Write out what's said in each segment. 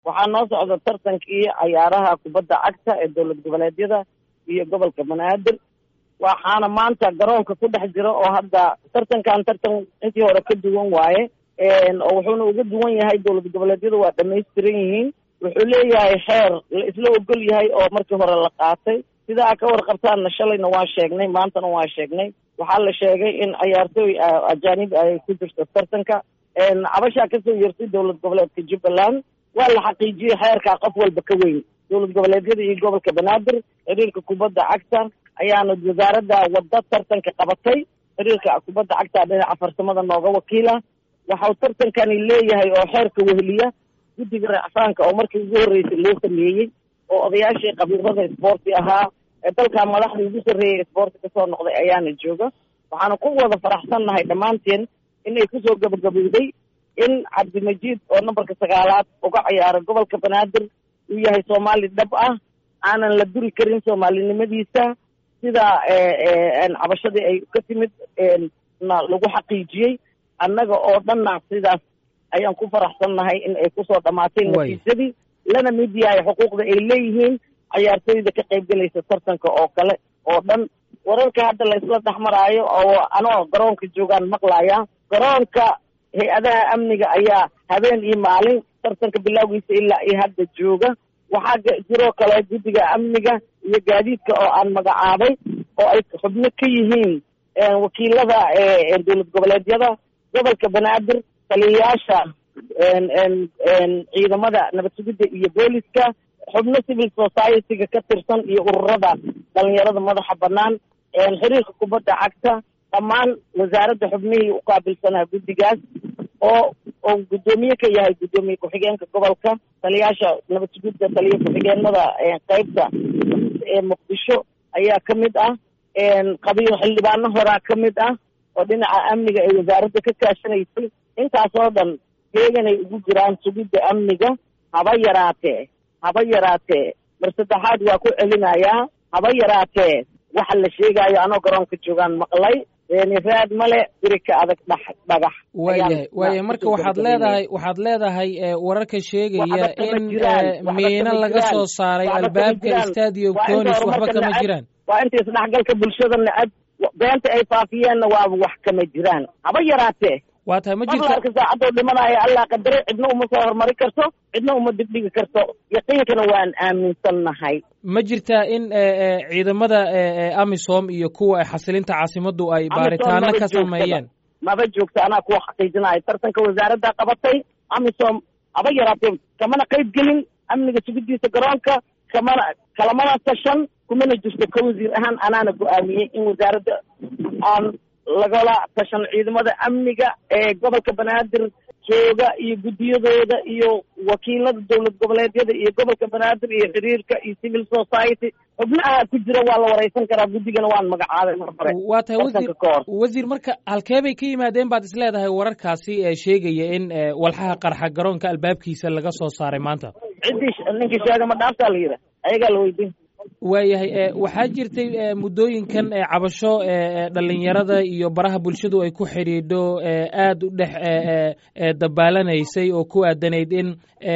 waxaa noo socda tartankii cayaaraha kubadda cagta ee dowlad goboleedyada iyo gobolka banaadir waxaana maanta garoonka ku dhex jira oo hadda tartankan tartan intii hore ka duwan waaye oo wuxuuna uga duwan yahay dowlad goboleedyada waa dhamaystiran yihiin wuxuu leeyahay xeer la isla ogol yahay oo markii hore la qaatay sida a ka warqabtaanna shalayna waa sheegnay maantana waa sheegnay waxaa la sheegay in cayaartooy ajaanib ay ku jirto tartanka cabashaa kasoo yeertay dowlad goboleedka jubbaland waa la xaqiijiyey xeerkaa qof walba ka weyn dowlad goboleedyada iyo gobolka banaadir xiriirka kubadda cagta ayaana wasaaradda wadda tartanka qabatay xiriirka kubadda cagta dhinaca farsamada nooga wakiila waxau tartankani leeyahay oo xeerka weheliya guddiga racfaanka oo markii ugu horreysay loo sameeyey oo odayaashii qabiilada isboorti ahaa ee dalka madaxda ugu sarreeyay isboorti kasoo noqday ayaana jooga waxaana ku wada faraxsannahay dhammaanteen in ay kusoo gabagabowday in cabdimajiid oo nambarka sagaalaad uga ciyaara gobolka banaadir uu yahay soomaali dhab ah aanan la duri karin soomaalinimadiisa sida cabashadii ay ka timid na lagu xaqiijiyey annaga oo dhanna sidaas ayaan ku faraxsannahay in ay kusoo dhammaatay natiijadii lana mid yahay xuquuqda ay leeyihiin cayaartooyda ka qaybgelaysa tartanka oo kale oo dhan wararka hadda la isla dhexmaraayo oo anoo garoonka joogaan maqlaya garoonka hay-adaha amniga ayaa habeen iyo maalin tartanka bilowgiisa ilaa iyo hadda jooga waxaa jiroo kale guddiga amniga iyo gaadiidka oo aan magacaabay oo ay xubno ka yihiin wakiilada dowlad goboleedyada gobolka banaadir taliyayaasha ciidamada nabad sugidda iyo booliska xubno civil society-ga ka tirsan iyo ururada dhalinyarada madaxa banaan xiriirka kubadda cagta dhammaan wasaaradda xubnihii u qaabilsanaa guddigaas oo oo guddoomiye ka yahay guddoomiye ku-xigeenka gobolka taliyaasha nabad sugidda taliya ku-xigeenada qeybta ee muqdisho ayaa ka mid ah qabiil xildhibaano horaa ka mid ah oo dhinaca amniga ay wasaaradda ka kaashanaysay intaas oo dhan heeganay ugu jiraan sugidda amniga haba yaraatee haba yaraatee mar saddexaad waa ku celinayaa haba yaraatee waxa la sheegaayo anoo garoonka joogaan maqlay raad male birika adag dh dhagax waayahay waayahay marka waxaad leedahay waxaad leedahay wararka sheegaya in miino laga soo saaray albaabka stadium conis waxba kama jiraan waa inta isdhexgalka bulshadana ad beenta ay faafiyeenna waaba wax kama jiraan haba yaraatee waa tahay ma jirto maqlaarka saacadoo dhimanaya allah qadaray cidna uma soo horumari karto cidna uma dibdhigi karto yaqiinkana waan aaminsannahay ma jirtaa in ciidamada amisom iyo kuwa xasilinta caasimaddu ay baaritaano ka sameeyeen maba joogta anaa kuwa xaqiijinayo tartanka wasaaradda qabatay amisom haba yaraatee kamana qayb gelin amniga sugidiisa garoonka kamana kalamana tashan kumana jirto ka wasiir ahaan anaana go-aamiyey in wasaaradda aan lagala tashan ciidamada amniga ee gobolka banaadir jooga iyo guddiyadooda iyo wakiilada dowlad goboleedyada iyo gobolka banaadir iyo xiriirka iyo civil society xubnaha ku jira waa la wareysan karaa guddigana waan magacaabay mar hore waa tahay wasiir wasiir marka halkee bay ka yimaadeen baad is leedahay wararkaasi ee sheegaya in walxaha qarxa garoonka albaabkiisa laga soo saaray maanta ciddii ninkii sheega ma dhaaftaa la yidha ayagaa la weydiin waayahay waxaa jirtay muddooyinkan cabasho dhalinyarada iyo baraha bulshadu ay ku xidhiidho aada u dhex dabaalanaysay oo ku aadanayd in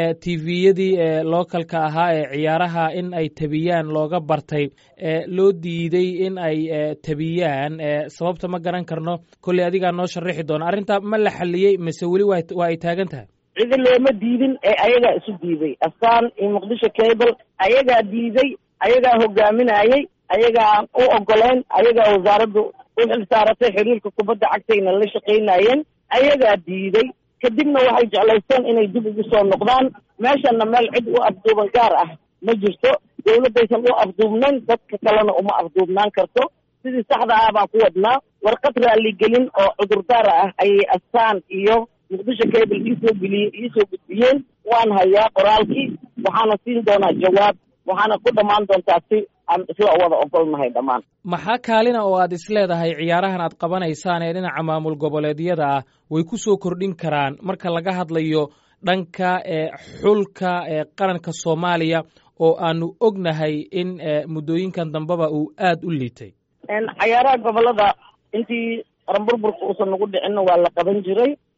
tviyadii localka ahaa ee ciyaaraha in ay tabiyaan looga bartay loo diiday in ay tabiyaan sababta ma garan karno kolley adigaa noo sharaxi doona arrintaa ma la xaliyey mise weli waa ay taagan tahay cidi looma diidin ee ayagaa isu diiday astaan iyo muqdisho cable ayagaa diiday ayagaa hogaaminayey ayagaa u ogoleyn ayagaa wasaaraddu u xilsaaratay xiriirka kubadda cagtayna la shaqaynayeen ayagaa diiday kadibna waxay jeclaysteen inay dib ugu soo noqdaan meeshana meel cid u afduuban gaar ah ma jirto dawladdaysan u afduubnayn dadka kalena uma afduubnaan karto sidii saxda ah baan ku wadnaa warqad raaligelin oo cudurdaara ah ayay astaan iyo muqdisho cable iisoo geliyey iisoo gudbiyeen waan hayaa qoraalkii waxaana siin doonaa jawaab waxaana ku dhammaan doontaa si aan isla wada ogolnahay dhammaan maxaa kaalina oo aad is leedahay ciyaarahan aad qabanaysaan ee dhinaca maamul goboleedyada ah way ku soo kordhin karaan marka laga hadlayo dhanka xulka qaranka soomaaliya oo aanu ognahay in muddooyinkan dambeba uu aada u liitay cayaaraha gobolada intii qaranburburka uusan nagu dhicinna waa la qaban jiray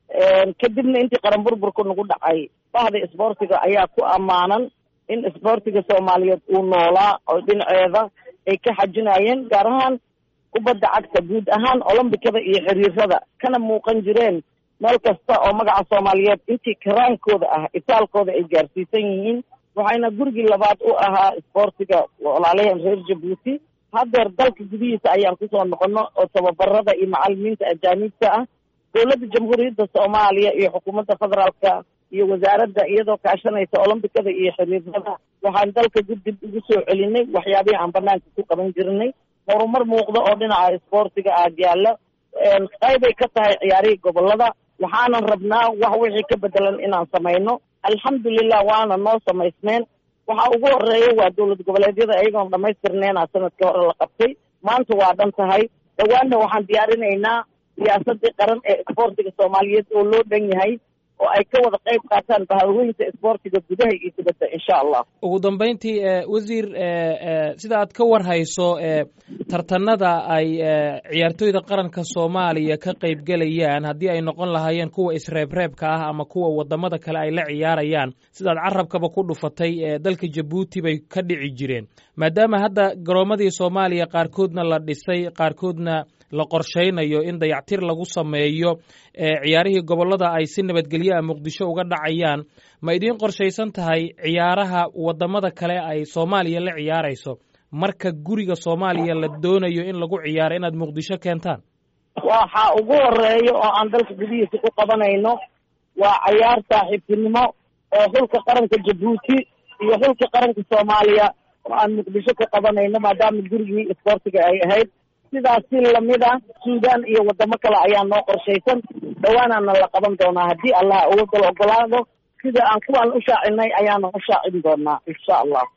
kadibna intii qaran burburka nagu dhacay bahda isboortiga ayaa ku ammaanan in isboortiga soomaaliyeed uu noolaa oo dhinaceeda ay ka xajinayeen gaar ahaan kubadda cagta guud ahaan olombikada iyo xiriirada kana muuqan jireen meel kasta oo magaca soomaaliyeed intii karaankooda ah itaalkooda ay gaarsiisan yihiin waxayna gurigii labaad u ahaa isboortiga walaalaheen reer jabuuti haddeer dalka gudihiisa ayaan kusoo noqono oo tababarada iyo macalimiinta ajaaniibta ah dowladda jamhuuriyadda soomaaliya iyo xukuumadda federaalka iyo wasaaradda iyadoo kaashanaysa olombikada iyo xiriirada waxaan dalka dib ugu soo celinay waxyaabihii aan banaanka ku qaban jirnay horumar muuqda oo dhinaca isboortiga ah yaalla qaybay ka tahay ciyaarihii gobolada waxaanan rabnaa wax wixii ka bedelan inaan samayno alxamdulilah waana noo samaysmeen waxa ugu horeeya waa dowlad goboleedyada ayagoon dhamaystirneena sanadkii hore la qabtay maanta waa dhan tahay dhawaanna waxaan diyaarinaynaa siyaasadii qaran ee isboortiga soomaaliyeed oo loo dhan yahay oo ay ka wada qayb qaataan bahawooyinka isboortiga gudaha iyo dibadda insha allah ugu dambeyntii wasiir sida aad ka war hayso tartanada ay ciyaartooyda qaranka soomaaliya ka qaybgelayaan haddii ay noqon lahaayeen kuwa isreebreebka ah ama kuwa wadamada kale ay la ciyaarayaan sidaad carabkaba ku dhufatay dalka jabuuti bay ka dhici jireen maadaama hadda garoomadii soomaaliya qaarkoodna la dhisay qaarkoodna la qorshaynayo in dayactir lagu sameeyo ciyaarihii gobolada ay si nabadgelyo ah muqdisho uga dhacayaan ma idiin qorshaysan tahay ciyaaraha wadamada kale ay soomaaliya la ciyaarayso marka guriga soomaaliya la doonayo in lagu ciyaaro inaad muqdisho keentaan waxa ugu horeeya oo aan dalka gudihiisa ku qabanayno waa cayaar saaxiibtinimo oo xulka qaranka jabuuti iyo xulka qaranka soomaaliya oo aan muqdisho ka qabanayno maadaama gurigii isboortiga ay ahayd sidaas si lamid ah suudan iyo wadamo kale ayaa noo qorshaysan dhawaanaana la qaban doonaa haddii allah uga dal ogolaado sida aan kuwaan u shaacinay ayaana u shaacin doonaa insha allah